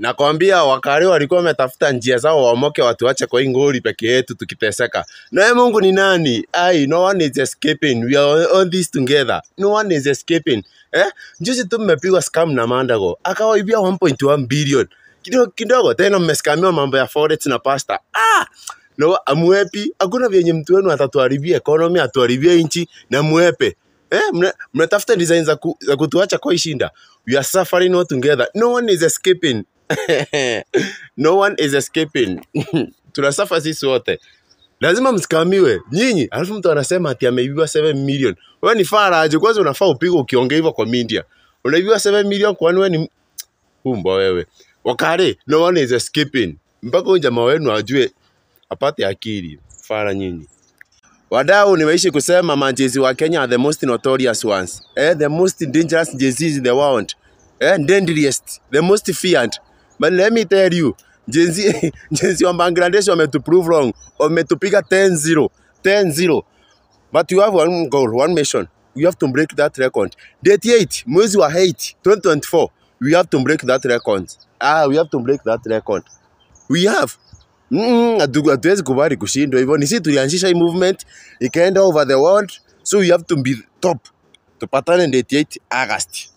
nakwambia wakari walikuwa wametafuta njia zao waomoke watuache kwa hii ngori peke yetu tukiteseka naye mungu ni nani ai no one is escaping we are on this together no one is escaping eh juzi tu mmepigwa scam na mandago akawaibia 1.1 billion kidogo kidogo tena mmeskamiwa mambo ya forex na pasta ah no amwepi hakuna vyenye mtu wenu atatuharibia economy atuharibie nchi na mwepe eh mna- mnatafuta design za, ku, za kutuacha kwa hii shinda we are suffering all together no one is escaping no one is escaping tunasuffer sisi wote lazima msikamiwe nyinyi alafu mtu anasema ati ameibiwa 7 million wewe ni fara aje kwanza unafaa upigwe ukiongea hivyo kwa media unaibiwa 7 million kwani wewe ni humba wewe wakare no one is escaping mpaka huyu jamaa wenu ajue apate akili fara nyinyi wadau nimeishi kusema majezi wa kenya are the most notorious ones eh, the most dangerous jezis in the world eh, deadliest the most feared but let me tell you jenzi jenzi wa bangladesh wametuprove wrong wametupiga 10-0 10-0 but you have one goal one mission you have to break that record date 8 mwezi wa 8 2024 we have to break that record ah we have to break that record we have Mm, hatu- hatuwezi kubali kushindwa hivyo. Ni sisi tulianzisha hii movement ikaenda over the world, so we have to be top. Tupatane date 8 August.